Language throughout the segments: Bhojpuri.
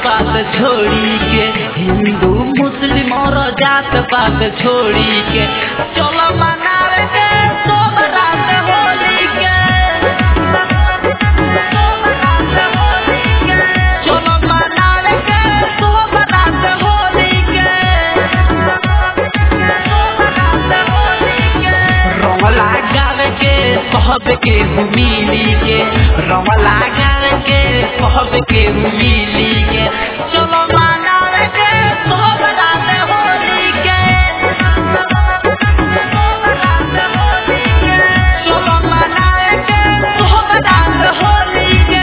पात छोड़ी के हिंदू मुस्लिम और जात पात छोड़ी के चलो मनावे के सब रात होली के चलो मनावे के सब रात होली के रंग लगावे के कहब के मिली के रंग लगावे के कहब के मिली के चलो मनावे के सब रात होली के चलो मनावे के सब रात होली के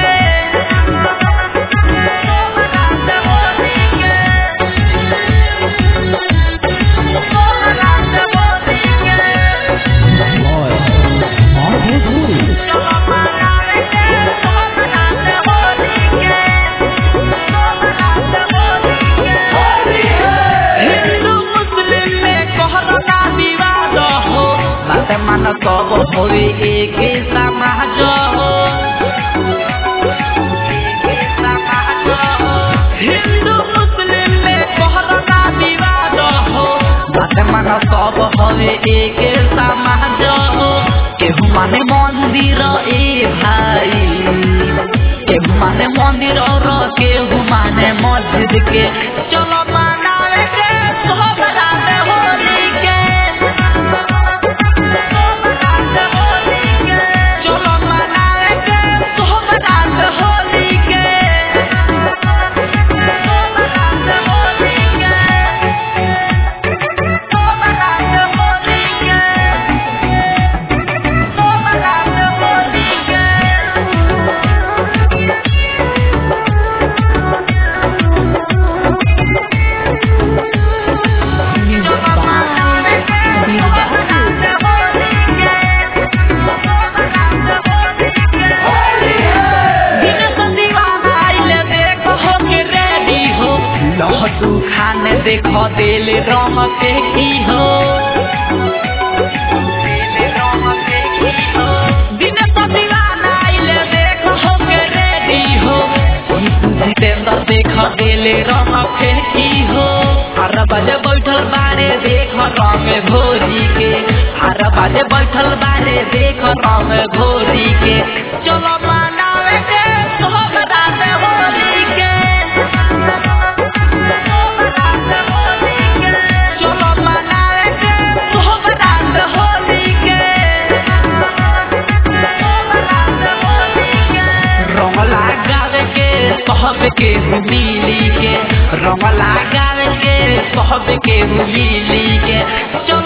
हिंदू मुस्लिम में कोहरा विवाद हो बात मान सब होवे एक समाज हो हिंदू मुस्लिम में कोहरा विवाद हो बात मान सब होवे एक समाज हो केहू माने मंदिर ए भाई केहू माने मंदिर और केहू माने मस्जिद के चलो मनावे के सब रात होली के चलो मनावे के सब रात होली के लहसू खाने देखो दिल रंग के की हो दिन तो दीवाना आइले देखो हो के रेडी हो जितेंद्र देखो दिल रंग के की हो हर बजे बैठल बारे देखो रंग भोरी के हर बजे बैठल बारे देखो रंग भोरी के चलो मनावे के सब रात होली के चलो मनावे के सब रात होली के रंग लगावे के कहब के मिली के रंग लगावे के कहब के मिली के चलो